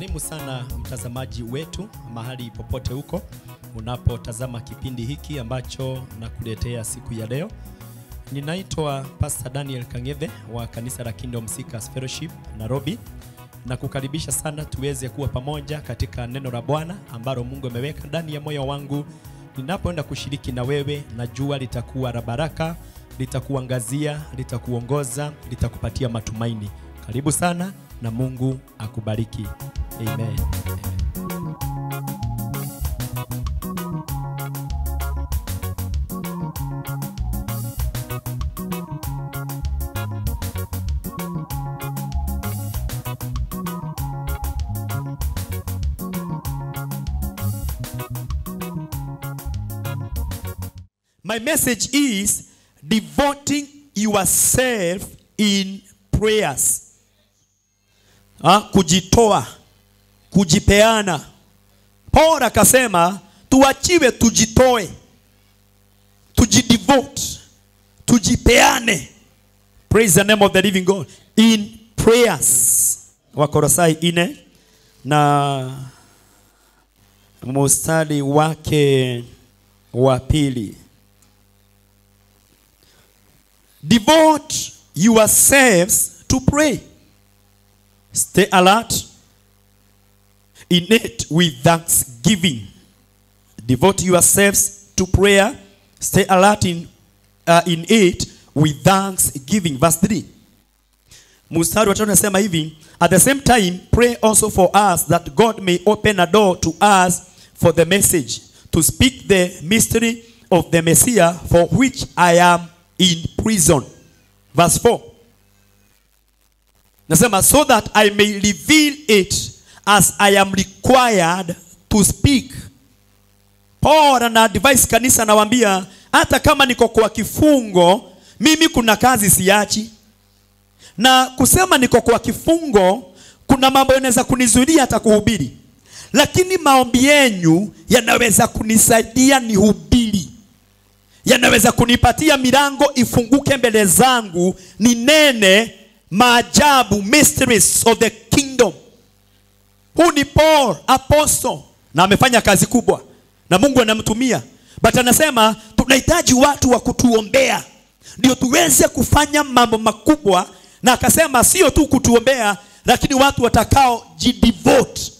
Karibu sana mtazamaji wetu mahali popote huko unapotazama kipindi hiki ambacho nakuletea siku ya leo. Ninaitwa Pastor Daniel Kang'ethe wa kanisa la Kingdom Seekers Fellowship Nairobi, na kukaribisha sana tuweze kuwa pamoja katika neno la Bwana ambalo Mungu ameweka ndani ya moyo wangu. Ninapoenda kushiriki na wewe, najua litakuwa la baraka, litakuangazia, litakuongoza, litakupatia matumaini. Karibu sana na Mungu akubariki. Amen. My message is devoting yourself in prayers. Ha, kujitoa, kujipeana. Paul akasema tuachiwe tujitoe, tujidevote, tujipeane. Praise the name of the living God in prayers. Wakolosai ine na mustari wake wa pili. Devote yourselves to pray. Stay alert in it with thanksgiving. Devote yourselves to prayer. Stay alert in, uh, in it with thanksgiving. Verse 3. Mstari wa tatu nasema hivi, at the same time pray also for us that God may open a door to us for the message to speak the mystery of the Messiah for which I am in prison. Verse 4. Nasema so that I may reveal it as I am required to speak. Paul ana advise kanisa anawaambia hata kama niko kwa kifungo mimi kuna kazi siachi. Na kusema niko kwa kifungo kuna mambo yanaweza kunizuilia hata kuhubiri. Lakini maombi yenyu yanaweza kunisaidia nihubiri yanaweza kunipatia milango ifunguke mbele zangu ninene maajabu mysteries of the kingdom huu ni paul apostle na amefanya kazi kubwa na mungu anamtumia but anasema tunahitaji watu wa kutuombea ndio tuweze kufanya mambo makubwa na akasema sio tu kutuombea lakini watu watakao jidevote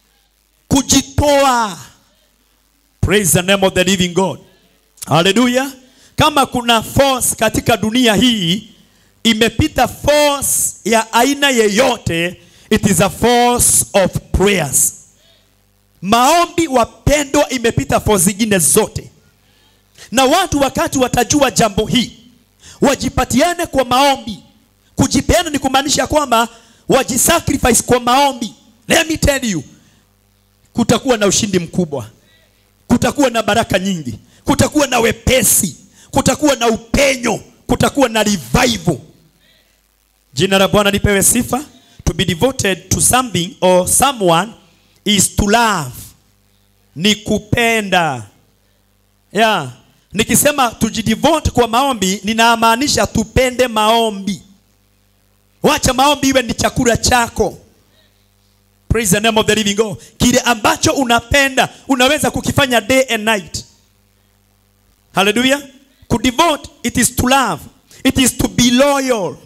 kujitoa praise the name of the living god Haleluya. Kama kuna force katika dunia hii imepita force ya aina yeyote, it is a force of prayers. Maombi wapendwa, imepita force zingine zote, na watu wakati watajua jambo hii wajipatiane kwa maombi. Kujipeana ni kumaanisha kwamba wajisacrifice kwa maombi. Let me tell you, kutakuwa na ushindi mkubwa, kutakuwa na baraka nyingi kutakuwa na wepesi, kutakuwa na upenyo, kutakuwa na revival. Jina la Bwana lipewe sifa. To be devoted to something or someone is to love, ni kupenda. Yeah. Nikisema tujidevote kwa maombi, ninamaanisha tupende maombi. Wacha maombi iwe ni chakula chako. Praise the name of the living God. Kile ambacho unapenda unaweza kukifanya day and night. Hallelujah. Kudevote, it is to love. It is to be loyal.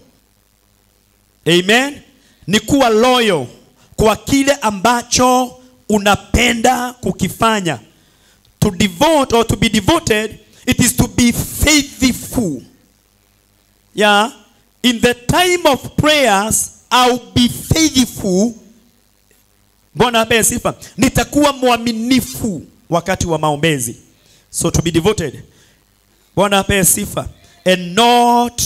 Amen. Ni kuwa loyal kwa kile ambacho unapenda kukifanya. To devote or to be devoted, it is to be faithful. Yeah. In the time of prayers, I'll be faithful. Bwana ape sifa. Nitakuwa mwaminifu wakati wa maombezi. So to be devoted. Bwana apewe sifa. And not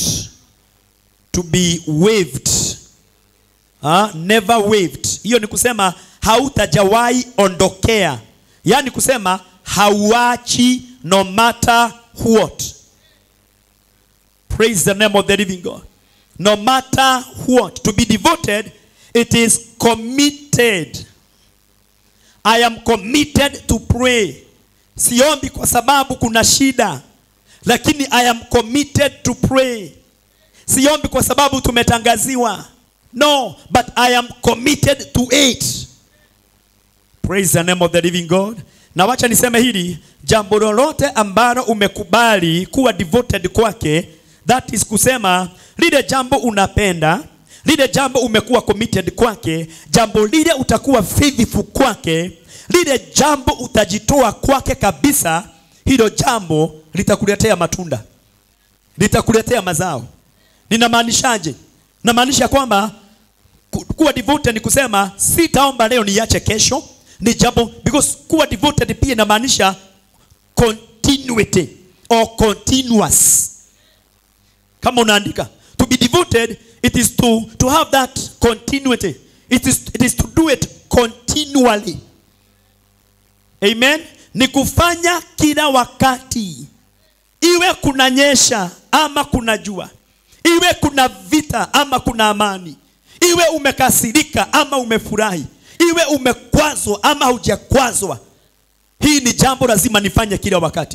to be waved. Ha? Never waved. Hiyo ni kusema hautajawahi ondokea. Yaani kusema hauachi no matter what. Praise the name of the living God. No matter what. To be devoted, it is committed. I am committed to pray. Siombi kwa sababu kuna shida, lakini I am committed to pray. Siombi kwa sababu tumetangaziwa. No, but I am committed to it. Praise the name of the living God. Na wacha niseme hili, jambo lolote ambalo umekubali kuwa devoted kwake, that is kusema lile jambo unapenda, lile jambo umekuwa committed kwake, jambo lile utakuwa faithful kwake, lile jambo utajitoa kwake kabisa, hilo jambo litakuletea matunda, litakuletea mazao. Ninamaanishaje? Namaanisha kwamba ku- kuwa devoted ni kusema sitaomba leo niache kesho, ni jambo because kuwa devoted pia inamaanisha continuity or continuous. Kama unaandika to be devoted it is to to have that continuity. It is it is to do it continually. Amen. Ni kufanya kila wakati, iwe kunanyesha ama kuna jua, iwe kuna vita ama kuna amani, iwe umekasirika ama umefurahi, iwe umekwazwa ama hujakwazwa. Hii ni jambo lazima nifanye kila wakati,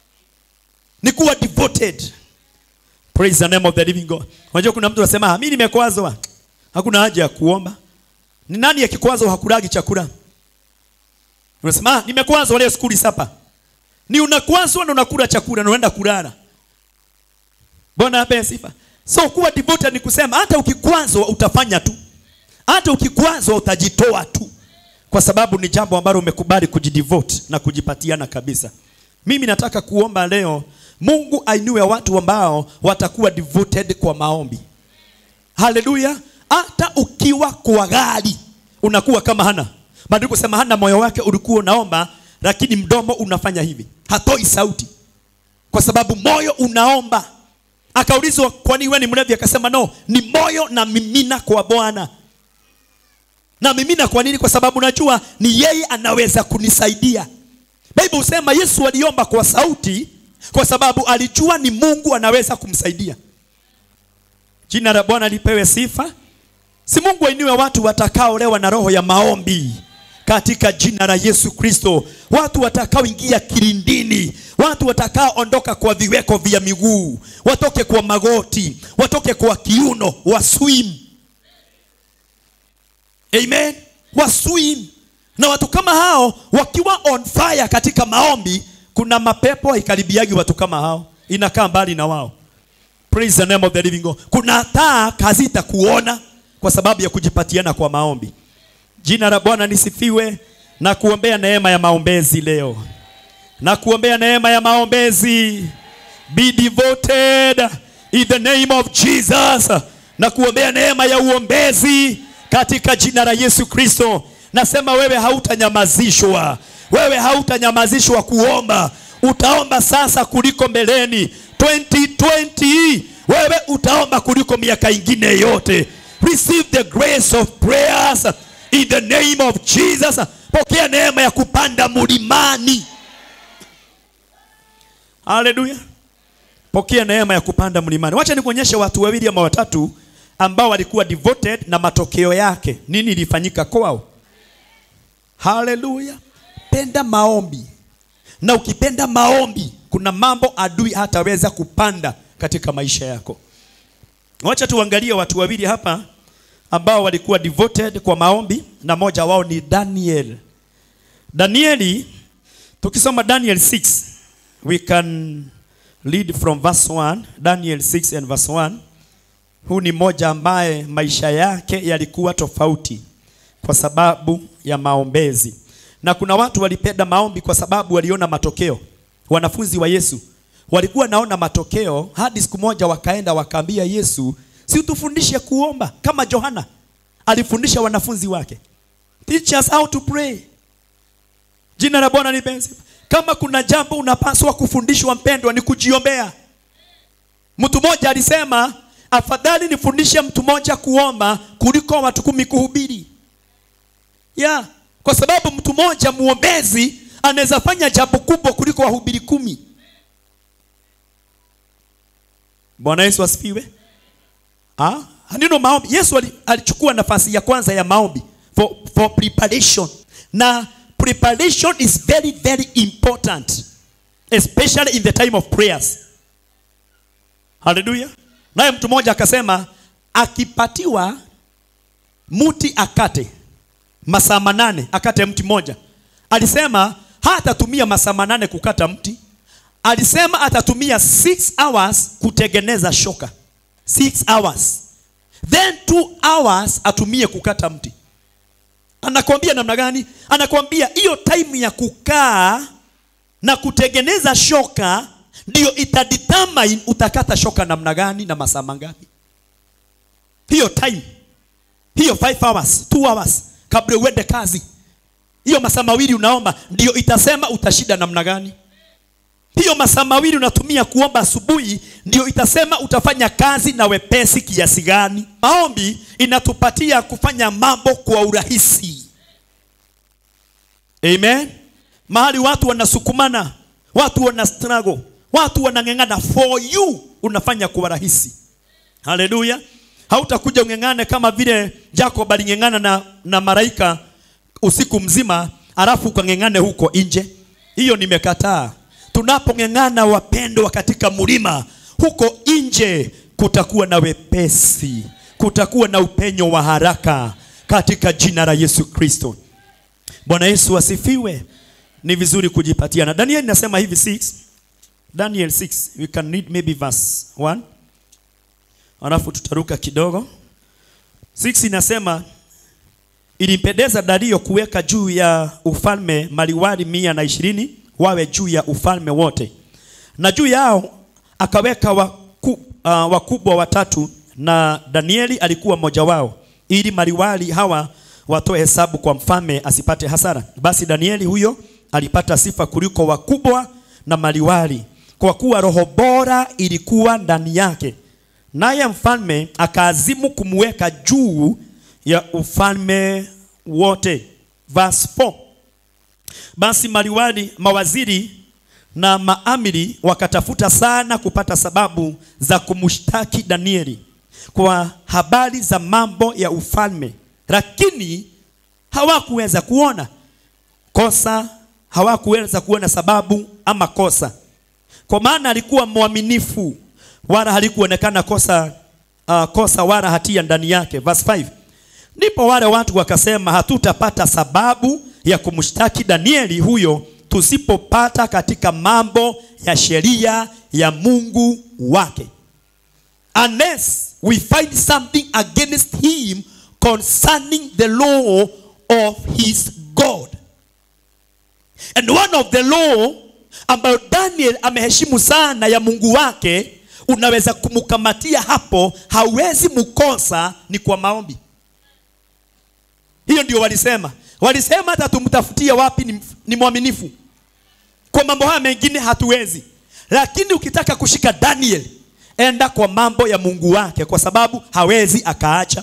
ni kuwa devoted. Praise the name of the living God. Unajua kuna mtu anasema "Ah, mimi nimekwazwa, hakuna haja ya kuomba. Ni nani akikwazwa hakulagi chakula? Unasema "Ah, nimekwazwa leo skuli sapa. Ni unakwazwa na unakula chakula na unaenda kulala. Bwana ape sifa. So kuwa devoted ni kusema hata ukikwazwa utafanya tu, hata ukikwazwa utajitoa tu, kwa sababu ni jambo ambalo umekubali kujidevote na kujipatiana kabisa. Mimi nataka kuomba leo Mungu ainue watu ambao watakuwa devoted kwa maombi. Haleluya! Hata ukiwa kwa gari unakuwa kama Hana. Maandiko sema Hana moyo wake ulikuwa unaomba, lakini mdomo unafanya hivi, hatoi sauti, kwa sababu moyo unaomba. Akaulizwa, kwani wewe ni mlevi? Akasema no, ni moyo na mimina kwa Bwana. Na mimina kwa nini? Kwa sababu najua ni yeye anaweza kunisaidia. Biblia husema Yesu aliomba kwa sauti kwa sababu alijua ni Mungu anaweza kumsaidia. Jina la Bwana lipewe sifa. Si Mungu ainue watu watakaolewa na roho ya maombi katika jina la Yesu Kristo, watu watakaoingia kilindini, watu watakaoondoka kwa viweko vya miguu, watoke kwa magoti, watoke kwa kiuno, waswim. Amen, waswim. Na watu kama hao wakiwa on fire katika maombi, kuna mapepo haikaribiagi watu kama hao, inakaa mbali na wao. Praise the name of the living God. Kuna taa hazitakuona kwa sababu ya kujipatiana kwa maombi. Jina la Bwana lisifiwe na kuombea neema ya maombezi leo. Na kuombea neema ya maombezi. Be devoted in the name of Jesus. Na kuombea neema ya uombezi katika jina la Yesu Kristo. Nasema wewe hautanyamazishwa. Wewe hautanyamazishwa kuomba. Utaomba sasa kuliko mbeleni. 2020 wewe utaomba kuliko miaka ingine yote. Receive the grace of prayers in the name of Jesus. Pokea neema ya kupanda mlimani. Haleluya. Pokea neema ya kupanda mlimani. Wacha nikuonyeshe watu wawili ama watatu ambao walikuwa devoted na matokeo yake nini ilifanyika kwao. Haleluya. Penda maombi. Na ukipenda maombi, kuna mambo adui hataweza kupanda katika maisha yako. Wacha tuangalie watu wawili hapa ambao walikuwa devoted kwa maombi na moja wao ni Daniel. Danieli tukisoma Daniel 6 we can read from verse 1, Daniel 6 and verse 1. Huu ni mmoja ambaye maisha yake yalikuwa tofauti kwa sababu ya maombezi. Na kuna watu walipenda maombi kwa sababu waliona matokeo. Wanafunzi wa Yesu walikuwa naona matokeo hadi siku moja wakaenda wakaambia Yesu, si utufundishe kuomba kama Yohana alifundisha wanafunzi wake. Teach us how to pray. Jina la Bwana lipenzi. Kama kuna jambo unapaswa kufundishwa mpendwa, ni kujiombea. Mtu mmoja alisema afadhali nifundishe mtu mmoja kuomba kuliko watu kumi kuhubiri. Yeah, kwa sababu mtu mmoja muombezi anaweza fanya jambo kubwa kuliko wahubiri kumi. Bwana Yesu asifiwe. Ah, ndio maombi. Yesu alichukua nafasi ya kwanza ya maombi for, for preparation. Na preparation is very very important especially in the time of prayers. Haleluya. Naye mtu mmoja akasema akipatiwa muti akate masaa manane akate mti moja. Alisema hatatumia masaa manane kukata mti, alisema atatumia 6 hours kutengeneza shoka 6 hours then 2 hours atumie kukata mti. Anakwambia namna gani? Anakwambia hiyo time ya kukaa na kutengeneza shoka ndio itadetermine utakata shoka namna gani na masaa mangapi. Hiyo time hiyo 5 hours 2 hours kabla uende kazi, hiyo masaa mawili unaomba ndio itasema utashinda namna gani. Hiyo masaa mawili unatumia kuomba asubuhi ndio itasema utafanya kazi na wepesi kiasi gani. Maombi inatupatia kufanya mambo kwa urahisi. Amen. Mahali watu wanasukumana, watu wana struggle, watu wanang'eng'ana, for you unafanya kwa rahisi. Haleluya. Hautakuja ung'eng'ane kama vile Jacob aling'eng'ana na, na malaika usiku mzima, alafu ukang'eng'ane huko nje. Hiyo nimekataa. Tunapong'eng'ana wapendwa, katika mlima huko nje, kutakuwa na wepesi, kutakuwa na upenyo wa haraka katika jina la Yesu Kristo. Bwana Yesu asifiwe. Ni vizuri kujipatia, na Daniel inasema hivi 6 Daniel 6 we can read maybe verse 1 alafu tutaruka kidogo. 6 inasema ilimpendeza Dario kuweka juu ya ufalme maliwali mia na ishirini wawe juu ya ufalme wote, na juu yao akaweka waku, uh, wakubwa watatu, na Danieli alikuwa mmoja wao, ili maliwali hawa watoe hesabu kwa mfalme asipate hasara. Basi Danieli huyo alipata sifa kuliko wakubwa na maliwali, kwa kuwa roho bora ilikuwa ndani yake, naye mfalme akaazimu kumweka juu ya ufalme wote. Verse 4. Basi maliwali, mawaziri na maamiri wakatafuta sana kupata sababu za kumshtaki Danieli kwa habari za mambo ya ufalme, lakini hawakuweza kuona kosa, hawakuweza kuona sababu ama kosa, kwa maana alikuwa mwaminifu, wala halikuonekana kosa, uh, kosa wala hatia ndani yake. Verse 5. Ndipo wale watu wakasema, hatutapata sababu ya kumshtaki Danieli huyo tusipopata katika mambo ya sheria ya Mungu wake, unless we find something against him concerning the law of his God. And one of the law ambayo Daniel ameheshimu sana ya Mungu wake, unaweza kumkamatia hapo, hawezi mkosa, ni kwa maombi. Hiyo ndio walisema. Walisema hata tumtafutie wapi ni, ni mwaminifu. Kwa mambo haya mengine hatuwezi, lakini ukitaka kushika Daniel, enda kwa mambo ya Mungu wake, kwa sababu hawezi akaacha.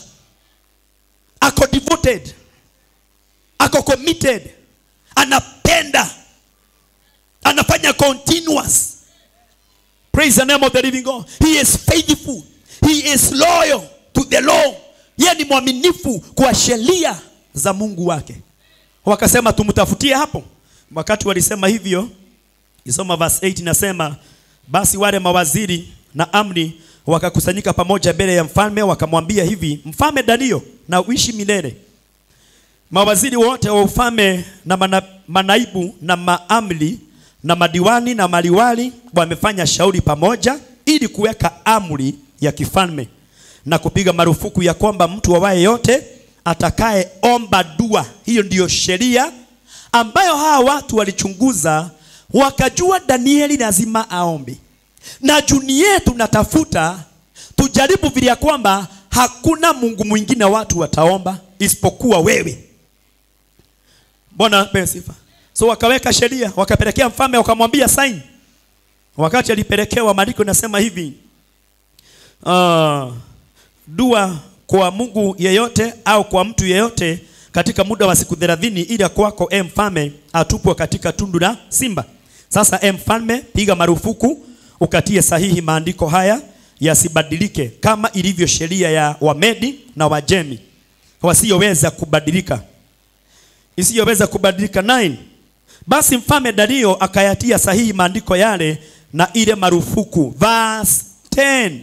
Ako devoted, ako committed, anapenda, anafanya continuous. Praise the name of the living God. He is faithful, he is loyal to the law. Yeye ni mwaminifu kwa sheria za Mungu wake. Wakasema tumtafutie hapo. Wakati walisema hivyo, isoma verse 8 inasema, basi wale mawaziri na amri wakakusanyika pamoja mbele ya mfalme, wakamwambia hivi, mfalme Dario, na uishi milele. Mawaziri wote wa ufalme na mana, manaibu na maamri na madiwani na maliwali wamefanya shauri pamoja ili kuweka amri ya kifalme na kupiga marufuku ya kwamba mtu awaye yote atakayeomba dua. Hiyo ndiyo sheria ambayo hawa watu walichunguza, wakajua Danieli lazima aombe, na juni yetu natafuta tujaribu vile ya kwamba hakuna Mungu mwingine watu wataomba isipokuwa wewe. Bwana apewe sifa. So wakaweka sheria, wakapelekea mfalme, wakamwambia sign. Wakati alipelekewa, maandiko nasema hivi uh, dua kwa Mungu yeyote au kwa mtu yeyote katika muda wa siku thelathini ili kwako e mfalme atupwe katika tundu la simba. Sasa e mfalme, piga marufuku ukatie sahihi maandiko haya yasibadilike, kama ilivyo sheria ya Wamedi na Wajemi wasiyoweza kubadilika, isiyoweza kubadilika. 9 Basi mfalme Dario akayatia sahihi maandiko yale na ile marufuku. Verse 10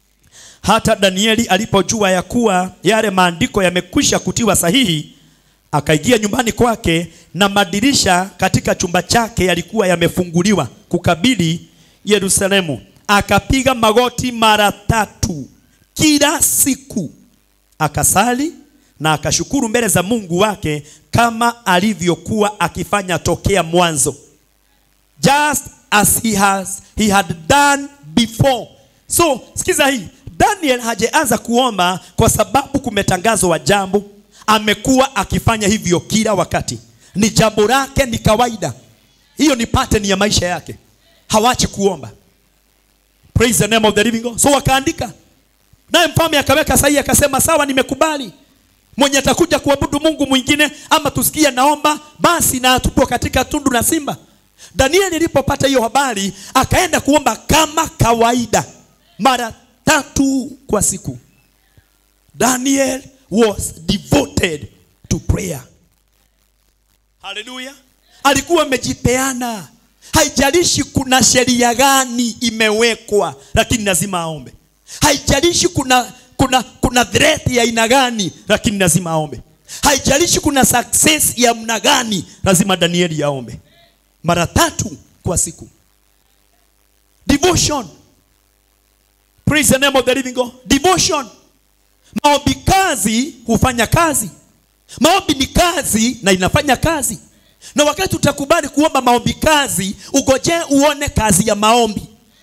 hata Danieli alipojua ya kuwa yale maandiko yamekwisha kutiwa sahihi, akaingia nyumbani kwake na madirisha katika chumba chake yalikuwa yamefunguliwa kukabili Yerusalemu. Akapiga magoti mara tatu kila siku, akasali na akashukuru mbele za Mungu wake kama alivyokuwa akifanya tokea mwanzo, just as he has he had done before. So sikiza hii, Daniel hajaanza kuomba kwa sababu kumetangazwa jambo. Amekuwa akifanya hivyo kila wakati, ni jambo lake, ni kawaida. Hiyo ni pattern ya maisha yake, hawachi kuomba. Praise the name of the living God. So wakaandika, naye mfalme akaweka sahihi, akasema sawa, nimekubali mwenye atakuja kuabudu Mungu mwingine ama tusikie naomba, basi na atupwe katika tundu la simba. Danieli alipopata hiyo habari akaenda kuomba kama kawaida mara tatu kwa siku. Daniel was devoted to prayer. Haleluya! Alikuwa amejipeana, haijalishi kuna sheria gani imewekwa, lakini lazima aombe. Haijalishi kuna kuna kuna threat ya aina gani, lakini lazima aombe. Haijalishi kuna success ya mna gani, lazima Danieli aombe mara tatu kwa siku. Devotion. Praise the name of the living God. Devotion. Maombi kazi hufanya kazi. Maombi ni kazi na inafanya kazi. Na wakati utakubali kuomba maombi kazi, ugoje uone kazi ya maombi,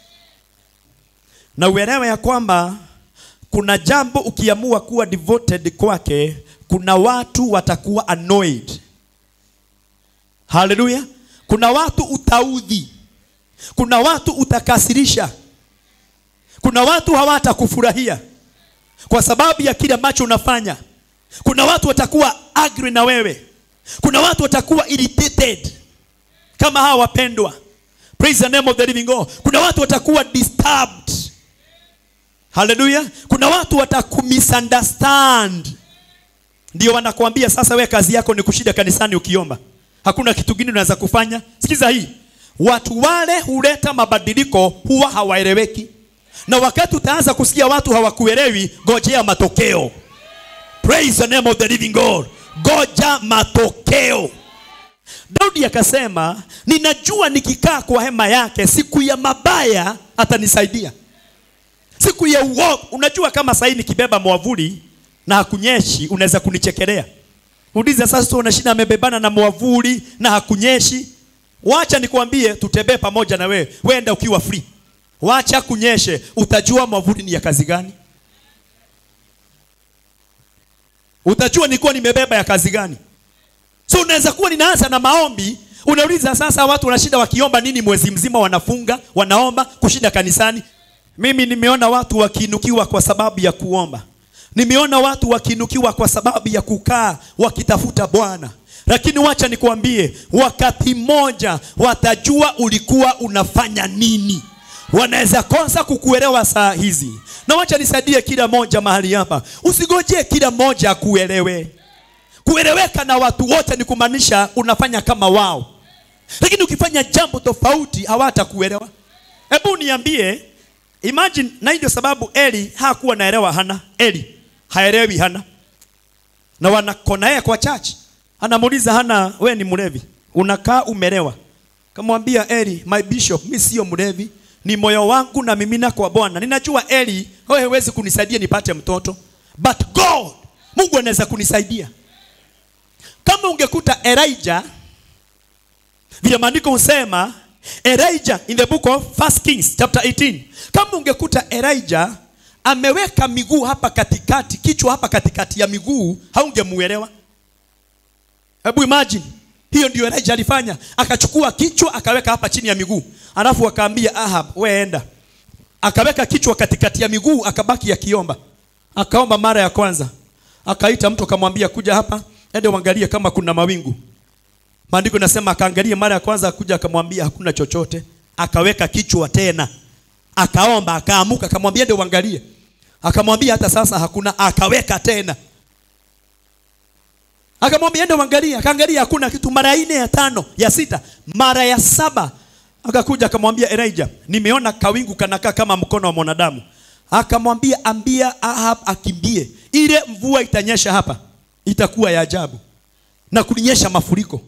na uelewe ya kwamba kuna jambo ukiamua kuwa devoted kwake, kuna watu watakuwa annoyed. Haleluya! Kuna watu utaudhi, kuna watu utakasirisha, kuna watu hawatakufurahia kwa sababu ya kile ambacho unafanya. Kuna watu watakuwa angry na wewe, kuna watu watakuwa irritated kama hawa wapendwa. Praise the name of the living God. Kuna watu watakuwa disturbed. Haleluya! Kuna watu watakumisunderstand, ndio wanakuambia sasa, we kazi yako ni kushida kanisani ukiomba, hakuna kitu kingine unaweza kufanya. Sikiza hii, watu wale huleta mabadiliko huwa hawaeleweki, na wakati utaanza kusikia watu hawakuelewi, ngojea matokeo. Praise the name of the living God, goja matokeo. Daudi akasema, ninajua nikikaa kwa hema yake siku ya mabaya atanisaidia siku ya uovu. Unajua kama sahii nikibeba mwavuli na hakunyeshi, unaweza kunichekelea. Uliza sasa, una shida amebebana na mwavuli na hakunyeshi. Wacha nikwambie, tutembee pamoja na wewe, wenda ukiwa free, wacha kunyeshe, utajua mwavuli ni ya kazi gani, utajua nilikuwa nimebeba ya kazi gani. So unaweza kuwa ninaanza na maombi unauliza sasa, watu wana shida wakiomba nini mwezi mzima, wanafunga wanaomba kushinda kanisani. Mimi nimeona watu wakiinukiwa kwa sababu ya kuomba. Nimeona watu wakiinukiwa kwa sababu ya kukaa wakitafuta Bwana. Lakini wacha nikwambie, wakati mmoja watajua ulikuwa unafanya nini. Wanaweza kosa kukuelewa saa hizi, na wacha nisaidie kila moja mahali hapa, usigojee kila moja akuelewe. Kueleweka na watu wote ni kumaanisha unafanya kama wao, lakini ukifanya jambo tofauti hawatakuelewa. Hebu niambie Imagine, na ndio sababu Eli hakuwa naelewa Hana. Eli haelewi Hana, na wanakona yeye kwa church. Anamuuliza Hana, we ni mlevi, unakaa umelewa. Kamwambia Eli, my bishop, mimi sio mlevi, ni moyo wangu na mimina kwa Bwana. Ninajua Eli, wewe huwezi kunisaidia nipate mtoto, but God, Mungu anaweza kunisaidia. Kama ungekuta Elijah, vile maandiko husema Elijah in the book of First Kings chapter 18. Kama ungekuta Elijah ameweka miguu hapa katikati, kichwa hapa katikati ya miguu, haungemuelewa. Hebu imagine, hiyo ndio Elijah alifanya, akachukua kichwa akaweka hapa chini ya miguu, alafu akaambia Ahab, we enda. Akaweka kichwa katikati ya miguu, akabaki akiomba. Akaomba mara ya kwanza, akaita mtu akamwambia, kuja hapa, ende uangalie kama kuna mawingu. Maandiko nasema akaangalia mara ya kwanza, akuja akamwambia hakuna chochote, akaweka kichwa tena, akaomba, akaamuka, akamwambia ndio uangalie, akamwambia hata sasa hakuna, akaweka tena, akamwambia ndio uangalie, akaangalia hakuna kitu, mara nne, ya tano, ya sita, mara ya saba akakuja akamwambia Elijah, nimeona kawingu kanakaa kama mkono wa mwanadamu. Akamwambia ambia Ahab akimbie, ile mvua itanyesha hapa, itakuwa ya ajabu. na kulinyesha mafuriko.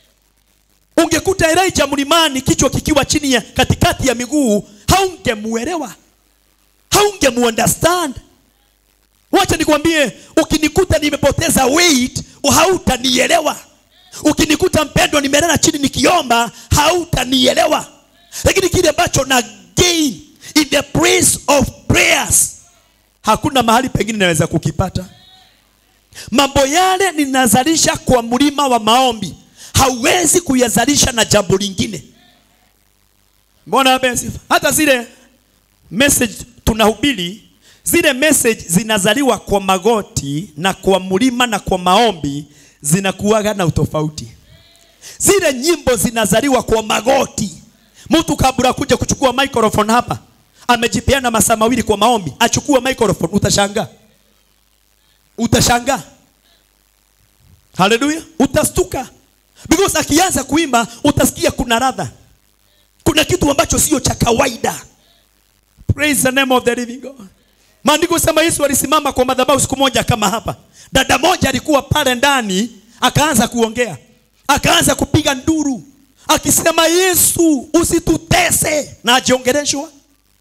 Ungekuta Elijah mlimani, kichwa kikiwa chini ya katikati ya miguu, haungemuelewa, haungemuunderstand. Wacha nikwambie, ukinikuta nimepoteza weight, hautanielewa. Ukinikuta mpendwa, nimelala chini nikiomba, hautanielewa. Lakini kile ambacho na gain in the place of prayers, hakuna mahali pengine naweza kukipata. Mambo yale ninazalisha kwa mlima wa maombi, hauwezi kuyazalisha na jambo lingine. Mbona basi, hata zile message tunahubiri, zile message zinazaliwa kwa magoti na kwa mlima na kwa maombi, zinakuwaga na utofauti. Zile nyimbo zinazaliwa kwa magoti. Mtu kabla kuja kuchukua microphone hapa, amejipeana masaa mawili kwa maombi, achukue microphone, utashangaa utashangaa. Haleluya, utastuka because akianza kuimba utasikia kuna radha, kuna kitu ambacho sio cha kawaida. Praise the name of the living God. Maandiko sema Yesu alisimama kwa madhabahu siku moja kama hapa, dada moja alikuwa pale ndani, akaanza kuongea, akaanza kupiga nduru akisema, Yesu usitutese, na ajiongeleshwa.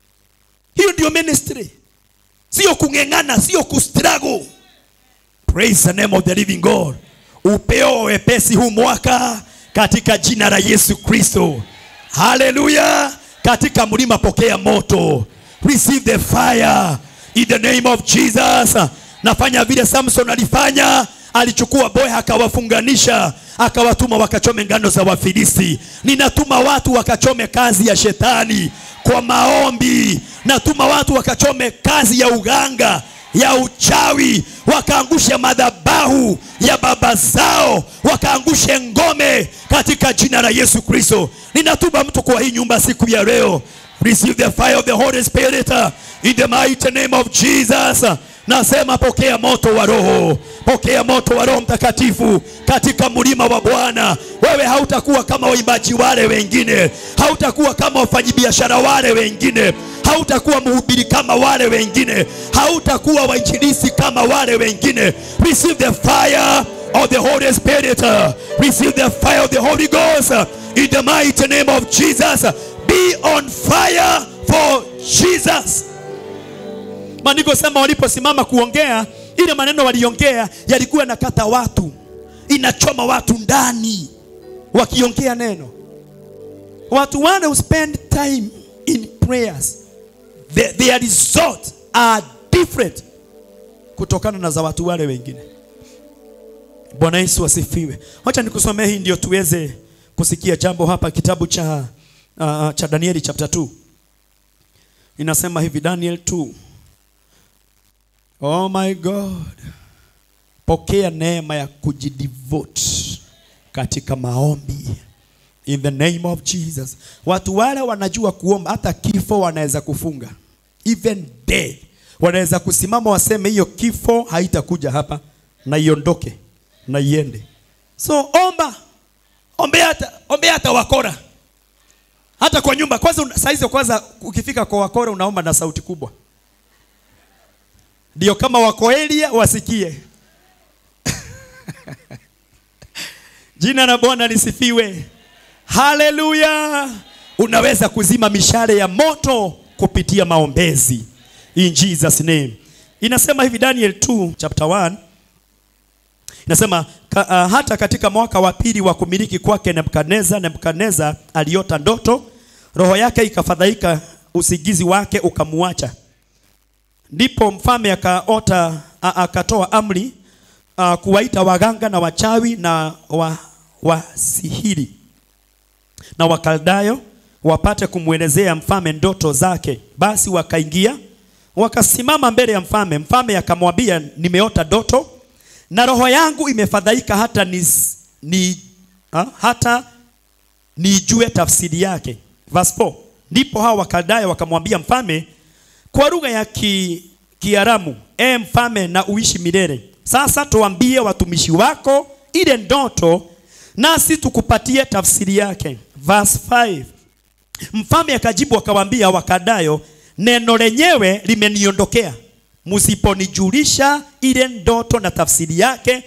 Hiyo ndio ministry, sio kung'eng'ana, sio kustruggle. Praise the name of the living God. Upeo wepesi huu mwaka katika jina la Yesu Kristo. Haleluya! Katika mlima pokea moto. Receive the fire in the name of Jesus. Nafanya vile Samson alifanya, alichukua boya akawafunganisha, akawatuma wakachome ngano za Wafilisti. Ninatuma watu wakachome kazi ya shetani kwa maombi. Natuma watu wakachome kazi ya uganga ya uchawi, wakaangushe madhabahu ya baba zao, wakaangushe ngome katika jina la Yesu Kristo. Ninatuma mtu kwa hii nyumba siku ya leo, receive the fire of the Holy Spirit uh, in the mighty name of Jesus. Nasema pokea moto wa Roho, pokea moto wa Roho Mtakatifu katika mlima wa Bwana. Wewe hautakuwa kama waimbaji wale wengine, hautakuwa kama wafanyabiashara wale wengine, hautakuwa mhubiri kama wale wengine, hautakuwa wainjilisi kama wale wengine. Receive the fire of the Holy Spirit, receive the fire of the Holy Ghost in the mighty name of Jesus. Be on fire for Jesus. Maandiko sema waliposimama kuongea, ile maneno waliongea yalikuwa nakata watu, inachoma watu ndani, wakiongea neno. Watu wale who spend time in prayers, the, their results are different kutokana na za watu wale wengine. Bwana Yesu asifiwe. Wacha nikusomee hii ndio tuweze kusikia jambo hapa, kitabu cha, uh, cha Danieli chapter 2 inasema hivi, Daniel 2 Oh my God, pokea neema ya kujidevote katika maombi in the name of Jesus. Watu wale wanajua kuomba, hata kifo wanaweza kufunga, even dead wanaweza kusimama waseme hiyo kifo haitakuja hapa na iondoke na iende. So omba, ombea hata, ombea hata wakora hata kwa nyumba kwanza. Saa hizo kwanza, ukifika kwa wakora unaomba na sauti kubwa ndio kama wako Elia wasikie. Jina la Bwana lisifiwe, haleluya. Unaweza kuzima mishale ya moto kupitia maombezi in Jesus name. Inasema hivi Daniel 2 chapter 1 inasema ka, uh, hata katika mwaka wa pili wa kumiliki kwake Nebukadneza, Nebukadneza aliota ndoto, roho yake ikafadhaika, usingizi wake ukamuacha Ndipo mfalme akaota akatoa amri a, kuwaita waganga na wachawi na wa, wasihiri na wakaldayo wapate kumwelezea mfalme ndoto zake. Basi wakaingia wakasimama mbele ya mfalme. Mfalme akamwambia, nimeota ndoto na roho yangu imefadhaika hata ni, ni, ha, hata nijue tafsiri yake. Verse 4. Ndipo hao wakaldayo wakamwambia mfalme kwa lugha ya ki, Kiaramu, e mfalme, na uishi milele. Sasa tuambie watumishi wako ile ndoto, nasi tukupatie tafsiri yake. Verse 5. Mfalme akajibu akawaambia Wakadayo, neno lenyewe limeniondokea, msiponijulisha ile ndoto na tafsiri yake,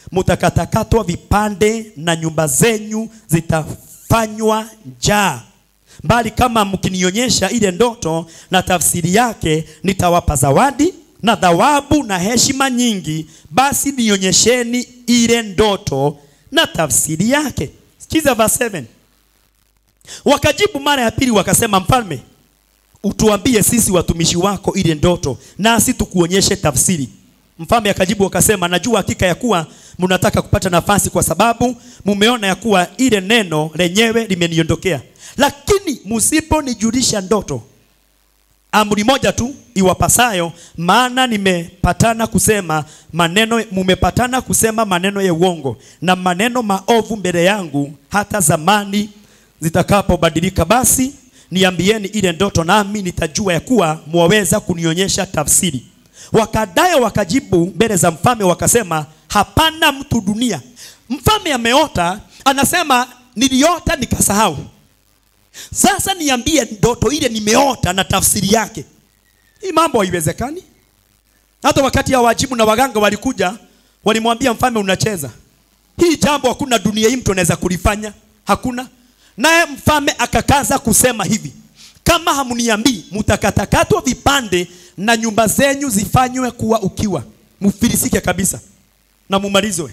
mutakatakatwa vipande na nyumba zenyu zitafanywa njaa bali kama mkinionyesha ile ndoto na tafsiri yake nitawapa zawadi na thawabu na heshima nyingi basi nionyesheni ile ndoto na tafsiri yake sikiza verse 7 wakajibu mara ya pili wakasema mfalme utuambie sisi watumishi wako ile ndoto nasi tukuonyeshe tafsiri mfalme akajibu akasema najua hakika ya kuwa mnataka kupata nafasi kwa sababu mumeona ya kuwa ile neno lenyewe limeniondokea lakini msiponijulisha ndoto amri moja tu iwapasayo maana nimepatana kusema maneno mumepatana kusema maneno ya uongo na maneno maovu mbele yangu hata zamani zitakapobadilika basi niambieni ile ndoto nami nitajua ya kuwa mwaweza kunionyesha tafsiri wakadayo wakajibu mbele za mfalme wakasema hapana mtu dunia mfalme ameota anasema niliota nikasahau sasa niambie ndoto ile nimeota na tafsiri yake hii mambo haiwezekani hata wakati ya wajibu na waganga walikuja walimwambia mfalme unacheza hii jambo hakuna dunia hii mtu anaweza kulifanya hakuna naye mfalme akakaza kusema hivi kama hamniambii mtakatakatwa vipande na nyumba zenyu zifanywe kuwa ukiwa mfilisike kabisa na mumalizwe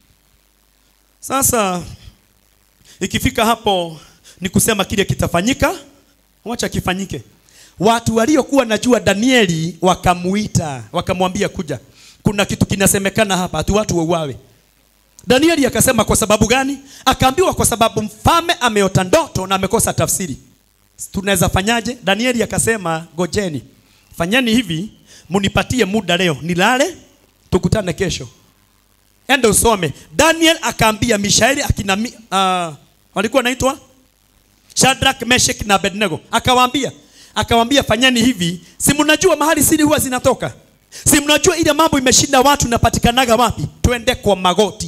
sasa ikifika hapo ni kusema kile kitafanyika wacha kifanyike watu waliokuwa najua danieli wakamuita wakamwambia kuja kuna kitu kinasemekana hapa hatu watu wauawe danieli akasema kwa sababu gani akaambiwa kwa sababu mfalme ameota ndoto na amekosa tafsiri tunaweza fanyaje danieli akasema gojeni fanyeni hivi munipatie muda leo nilale tukutane kesho ende usome daniel akaambia mishaeli akina mi, uh, walikuwa naitwa Shadrach, Meshach na Abednego. Akawaambia, akawaambia fanyeni hivi, si mnajua mahali siri huwa zinatoka? Si mnajua ile mambo imeshinda watu inapatikanaga wapi? Twende kwa magoti.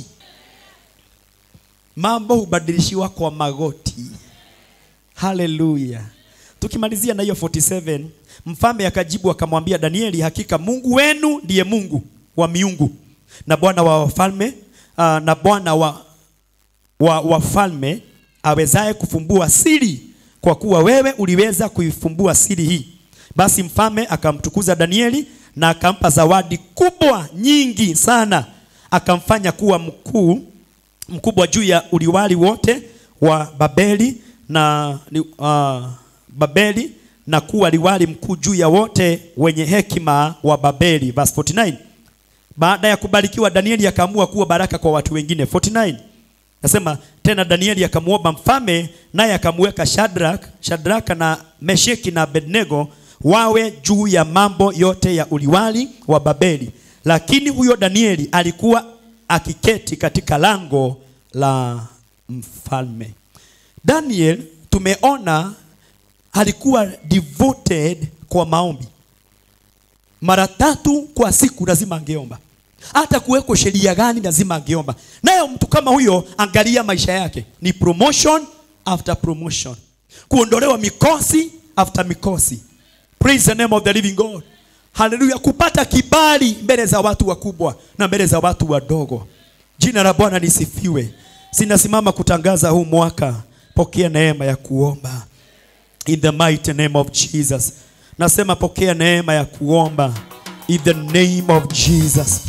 Mambo hubadilishiwa kwa magoti. Haleluya. Tukimalizia na hiyo 47, mfalme akajibu akamwambia Danieli, hakika Mungu wenu ndiye Mungu wa miungu na Bwana wa wafalme uh, na Bwana wa wa wafalme awezaye kufumbua siri, kwa kuwa wewe uliweza kuifumbua siri hii. Basi mfalme akamtukuza Danieli na akampa zawadi kubwa nyingi sana, akamfanya kuwa mkuu mkubwa juu ya uliwali wote wa Babeli na uh, Babeli na kuwa liwali mkuu juu ya wote wenye hekima wa Babeli. Verse 49. Baada ya kubarikiwa Danieli akaamua kuwa baraka kwa watu wengine. 49. Nasema tena Danieli akamwomba mfalme naye akamweka Shadrach, Shadraka na Mesheki na Abednego wawe juu ya mambo yote ya uliwali wa Babeli. Lakini huyo Danieli alikuwa akiketi katika lango la mfalme. Daniel tumeona alikuwa devoted kwa maombi. Mara tatu kwa siku lazima angeomba hata kuweko sheria gani lazima angeomba. Nayo mtu kama huyo, angalia maisha yake ni promotion after promotion, kuondolewa mikosi after mikosi. Praise the name of the living God. Haleluya, kupata kibali mbele za watu wakubwa na mbele za watu wadogo. Jina la Bwana lisifiwe. Sinasimama kutangaza huu mwaka, pokea neema ya kuomba in the mighty name of Jesus. Nasema pokea neema ya kuomba in the name of Jesus.